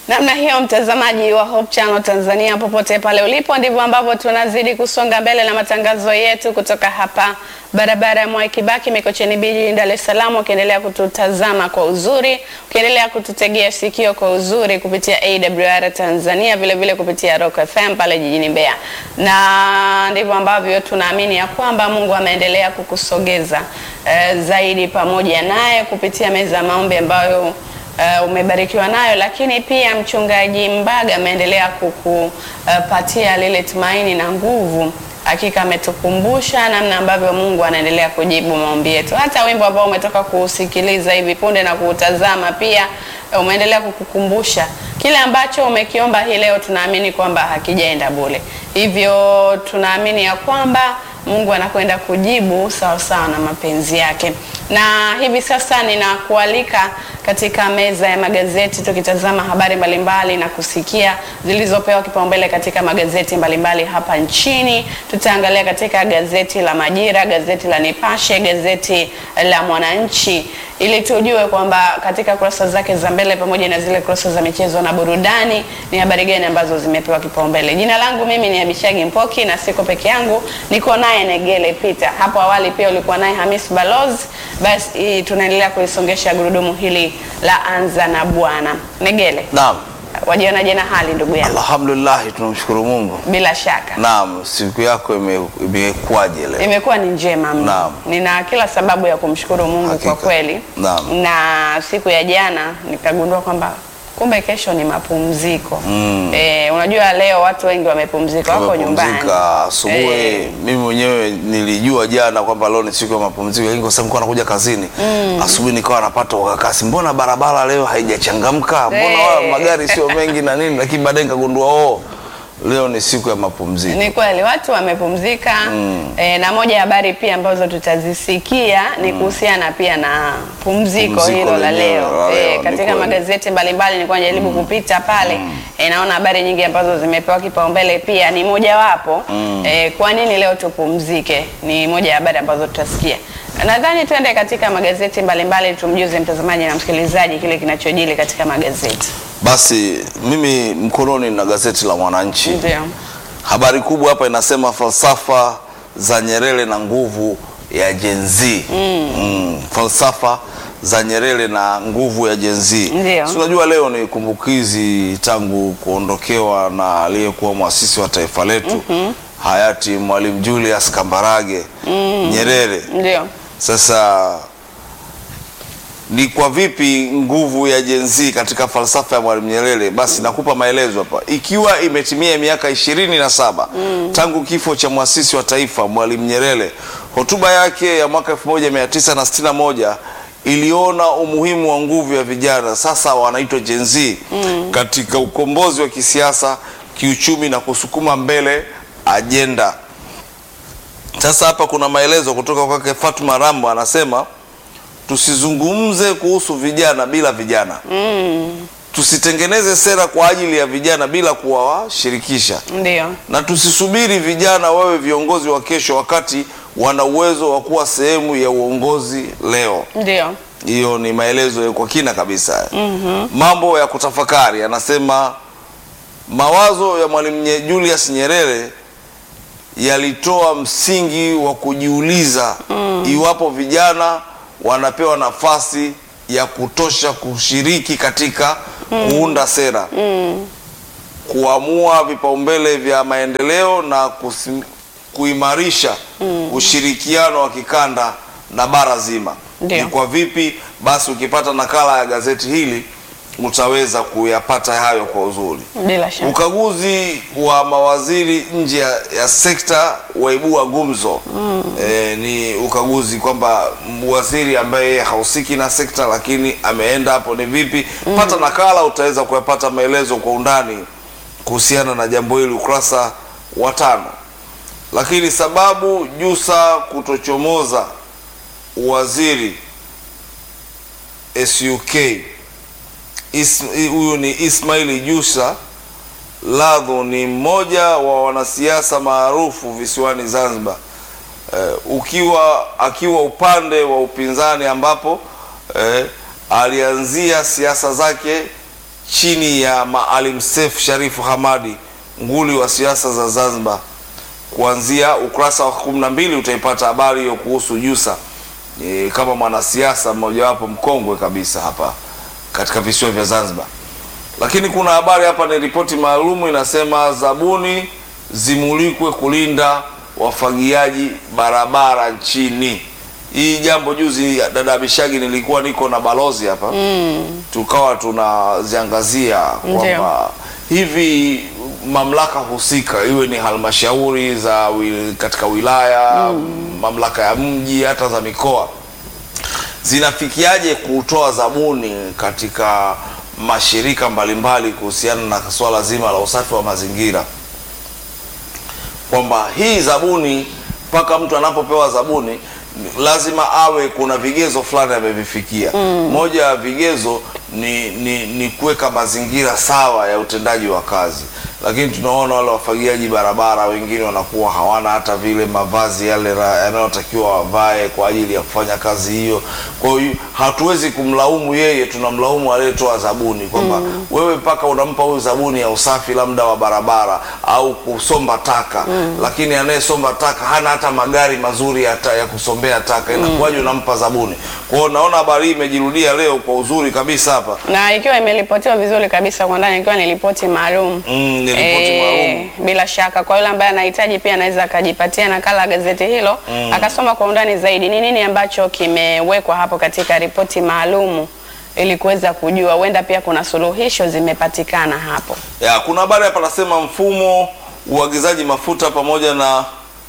Namna hiyo mtazamaji wa Hope Channel Tanzania, popote pale ulipo, ndivyo ambavyo tunazidi kusonga mbele na matangazo yetu kutoka hapa barabara ya Mwai Kibaki Mikocheni B jijini Dar es Salaam, ukiendelea kututazama kwa uzuri, ukiendelea kututegea sikio kwa uzuri kupitia AWR Tanzania, vile vile kupitia Rock FM pale jijini Mbeya, na ndivyo ambavyo tunaamini ya kwamba Mungu ameendelea kukusogeza eh, zaidi pamoja naye kupitia meza ya maombi ambayo Uh, umebarikiwa nayo, lakini pia mchungaji Mbaga ameendelea kukupatia uh, lile tumaini na nguvu. Hakika ametukumbusha namna ambavyo Mungu anaendelea kujibu maombi yetu. Hata wimbo ambao umetoka kusikiliza hivi punde na kuutazama pia uh, umeendelea kukukumbusha kile ambacho umekiomba hii leo. Tunaamini kwamba hakijaenda bure, hivyo tunaamini ya kwamba Mungu anakwenda kujibu sawa sawa na mapenzi yake. Na hivi sasa ninakualika katika meza ya magazeti tukitazama habari mbalimbali na kusikia zilizopewa kipaumbele katika magazeti mbalimbali hapa nchini. Tutaangalia katika gazeti la Majira, gazeti la Nipashe, gazeti la Mwananchi ili tujue kwamba katika kurasa zake za mbele pamoja na zile kurasa za michezo na burudani ni habari gani ambazo zimepewa kipaumbele. Jina langu mimi ni Abishagi Mpoki na siko peke yangu, niko naye Negele Peter. Hapo awali pia ulikuwa naye Hamis Balozi. Basi tunaendelea kulisongesha gurudumu hili la anza na Bwana. Negele, Naam. wajionaje na hali ndugu yangu? Alhamdulillah, tunamshukuru Mungu. Bila shaka Naam, siku yako ime- imekuwaje leo? imekuwa ni njema mno. Naam. Nina kila sababu ya kumshukuru Mungu Hakika. kwa kweli. Naam. Na siku ya jana nikagundua kwamba kumbe kesho ni mapumziko. Eh, unajua leo watu wengi wamepumzika, wako nyumbani. Tumepumzika asubuhi. Eh, Mimi mwenyewe nilijua jana kwamba leo ni siku ya mapumziko, lakini kwa sababu nilikuwa nakuja kazini asubuhi, nikawa napata wakakasi, mbona barabara leo haijachangamka, mbona Eh. wala magari sio mengi na nini, lakini baadaye nikagundua oh, leo ni siku ya mapumziko. Ni kweli watu wamepumzika eh, na moja ya habari pia ambazo tutazisikia ni kuhusiana pia na pumziko Pumziko hilo la lenyewe leo la leo, eh, ni katika kweli. magazeti mbalimbali nilikuwa najaribu kupita pale eh, naona habari nyingi ambazo zimepewa kipaumbele pia ni mojawapo eh, kwa nini leo tupumzike, ni moja ya habari ambazo tutasikia. Nadhani tuende katika magazeti mbalimbali tumjuze mtazamaji na msikilizaji kile kinachojili katika magazeti. Basi mimi mkononi na gazeti la Mwananchi. Ndio. Habari kubwa hapa inasema falsafa za Nyerere na nguvu ya Gen Z. Mm, falsafa za Nyerere na nguvu ya Gen Z. Ndio. Si unajua leo ni kumbukizi tangu kuondokewa na aliyekuwa mwasisi wa taifa letu hayati Mwalimu Julius Kambarage Nyerere. Ndio. Sasa ni kwa vipi nguvu ya Gen Z katika falsafa ya Mwalimu Nyerere? Basi nakupa maelezo hapa. Ikiwa imetimia miaka ishirini na saba tangu kifo cha mwasisi wa taifa Mwalimu Nyerere, hotuba yake ya mwaka 1961 iliona umuhimu wa nguvu ya vijana, sasa wanaitwa Gen Z, katika ukombozi wa kisiasa, kiuchumi na kusukuma mbele ajenda. Sasa hapa kuna maelezo kutoka kwake Fatuma Rambo, anasema tusizungumze kuhusu vijana bila vijana tusitengeneze sera kwa ajili ya vijana bila kuwashirikisha, Ndio. na tusisubiri vijana wawe viongozi wa kesho wakati wana uwezo wa kuwa sehemu ya uongozi leo. Ndio. Hiyo ni maelezo kwa kina kabisa. Mambo ya kutafakari, anasema mawazo ya Mwalimu Nye- Julius Nyerere yalitoa msingi wa kujiuliza iwapo vijana wanapewa nafasi ya kutosha kushiriki katika kuunda sera, kuamua vipaumbele vya maendeleo na kusim, kuimarisha ushirikiano wa kikanda na bara zima. Ndio. Ni kwa vipi? Basi ukipata nakala ya gazeti hili utaweza kuyapata hayo kwa uzuri. Bila shaka. Ukaguzi wa mawaziri nje ya, ya sekta waibua gumzo. E, ni ukaguzi kwamba waziri ambaye yeye hahusiki na sekta lakini ameenda hapo ni vipi? Pata nakala, utaweza kuyapata maelezo kwa undani kuhusiana na jambo hili, ukurasa wa tano. Lakini sababu Jusa kutochomoza waziri SUK Is- huyu ni Ismaili Jusa Ladho ni mmoja wa wanasiasa maarufu visiwani Zanzibar. Eh, ukiwa akiwa upande wa upinzani ambapo eh, alianzia siasa zake chini ya Maalim Seif Sharifu Hamadi, nguli wa siasa za Zanzibar. Kuanzia ukurasa wa kumi na mbili utaipata habari hiyo kuhusu Jussa e, kama mwanasiasa mmojawapo mkongwe kabisa hapa katika visiwa vya Zanzibar. Lakini kuna habari hapa, ni ripoti maalumu inasema zabuni zimulikwe kulinda wafagiaji barabara nchini. Hii jambo juzi, dada Bishagi, nilikuwa niko na balozi hapa mm. tukawa tunaziangazia kwamba hivi mamlaka husika iwe ni halmashauri za wil, katika wilaya mm. mamlaka ya mji hata za mikoa zinafikiaje kutoa zabuni katika mashirika mbalimbali kuhusiana na swala zima la usafi wa mazingira, kwamba hii zabuni mpaka mtu anapopewa zabuni lazima awe kuna vigezo fulani amevifikia. mm. Moja ya vigezo ni, ni, ni kuweka mazingira sawa ya utendaji wa kazi, lakini tunaona wale wafagiaji barabara wengine wanakuwa hawana hata vile mavazi yale yanayotakiwa wavae kwa ajili ya kufanya kazi hiyo. Kwa hiyo hatuwezi kumlaumu yeye, tunamlaumu aliyetoa zabuni kwamba mm. wewe mpaka unampa huyu zabuni ya usafi labda wa barabara au kusomba taka mm. lakini anayesomba taka hana hata magari mazuri ya, ta, ya kusombea taka, inakuwaje unampa zabuni? Kwa hiyo naona habari hii imejirudia leo kwa uzuri kabisa hapa na ikiwa imeripotiwa vizuri kabisa kwa ndani, ikiwa ni ripoti maalum Mm, ni ripoti maalum. bila shaka kwa yule ambaye anahitaji pia anaweza akajipatia nakala ya gazeti hilo akasoma kwa undani zaidi ni nini ambacho kimewekwa hapo katika ripoti maalumu ili kuweza kujua, huenda pia kuna suluhisho zimepatikana hapo. ya kuna habari hapa nasema mfumo uagizaji mafuta pamoja na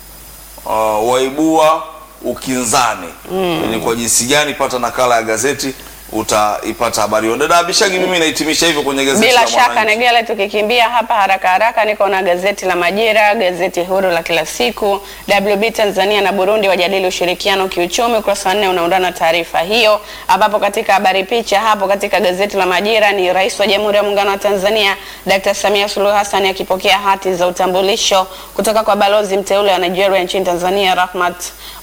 uh, waibua ukinzani ni kwa jinsi gani? Pata nakala ya gazeti utaipata habari hiyo. Dada Abishagi, mimi nahitimisha hivyo kwenye gazeti Bila la shaka Mwananchi. Negele, tukikimbia hapa haraka haraka, niko na gazeti la Majira, gazeti huru la kila siku. WB Tanzania na Burundi wajadili ushirikiano kiuchumi, ukurasa wa nne unaundana taarifa hiyo, ambapo katika habari picha hapo katika gazeti la Majira ni Rais wa Jamhuri ya Muungano wa Tanzania Dr. Samia Suluhu Hassan akipokea hati za utambulisho kutoka kwa balozi mteule wa Nigeria nchini Tanzania Rahmat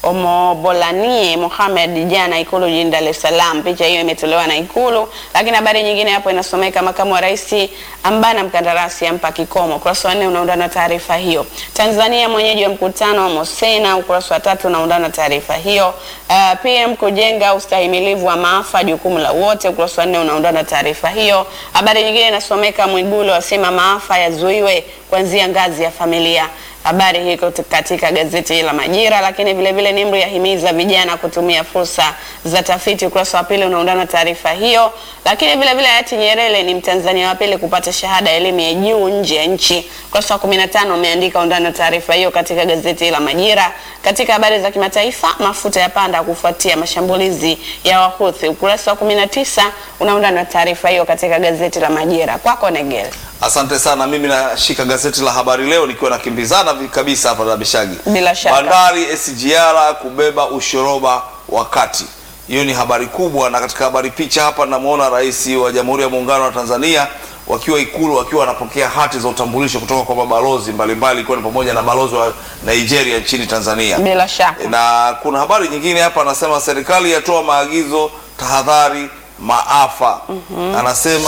Omobolanie Mohamed jana Ikulu jijini Dar es Salaam. Picha hiyo imetolewa na Ikulu, lakini habari nyingine hapo inasomeka makamu wa rais ambana mkandarasi ampa kikomo. Ukurasa wa nne unaundana taarifa hiyo. Tanzania mwenyeji wa mkutano wa Mosena, ukurasa wa tatu unaundana taarifa hiyo. Uh, PM kujenga ustahimilivu wa maafa, jukumu la wote, ukurasa wa nne unaundana taarifa hiyo. Habari nyingine inasomeka Mwigulu asema maafa yazuiwe kuanzia ngazi ya familia. Habari hii iko katika gazeti la Majira, lakini vile vile NIMR yahimiza vijana kutumia fursa za tafiti. Ukurasa wa pili unaundana taarifa hiyo, lakini vile vile hayati Nyerere ni Mtanzania wa pili kupata shahada ya elimu ya juu nje ya nchi. Ukurasa wa 15 umeandika undana taarifa hiyo katika gazeti la Majira. Katika habari za kimataifa, mafuta yapanda kufuatia mashambulizi ya Wahuthi. Ukurasa wa 19 unaundana taarifa hiyo katika gazeti la Majira. Kwako Negele. Asante sana. Mimi nashika gazeti la Habari Leo nikiwa nakimbizana vi- kabisa hapa na Bishagi. Bila shaka. Bandari SGR kubeba ushoroba wakati. Hiyo ni habari kubwa, na katika habari picha hapa namwona Rais wa Jamhuri ya Muungano wa Tanzania wakiwa Ikulu wakiwa wanapokea hati za utambulisho kutoka kwa mabalozi mbalimbali ikiwa ni pamoja na balozi wa Nigeria nchini Tanzania. Bila shaka. Na kuna habari nyingine hapa anasema serikali yatoa maagizo tahadhari maafa. Anasema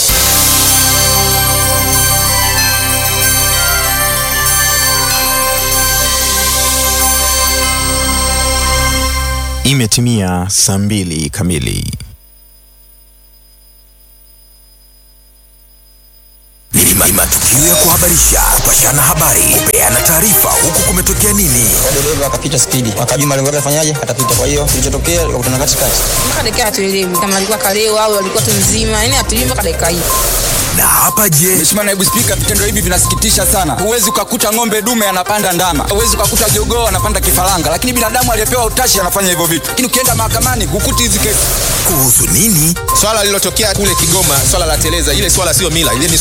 Imetimia saa mbili kamili. Ni ma- matukio ya kuhabarisha, kupashana habari, kupeana taarifa, huku kumetokea nini. dereva akapita spidi, akajua malengo yake afanyaje, atapita. Kwa hiyo kilichotokea ikakutana katikati. mpaka dakika hatuelewi kama alikuwa kalewa au alikuwa tu mzima, yani hatuelewi mpaka dakika hii. Na hapa je, Mheshimiwa Naibu Spika, vitendo hivi vinasikitisha sana. Huwezi ukakuta ng'ombe dume anapanda ndama, huwezi ukakuta jogoo anapanda kifaranga, lakini binadamu aliyepewa utashi anafanya hivyo vitu. Lakini ukienda mahakamani hukuti hizi kesi. kuhusu nini? swala lililotokea kule Kigoma, swala la teleza, ile swala sio mila, ile ni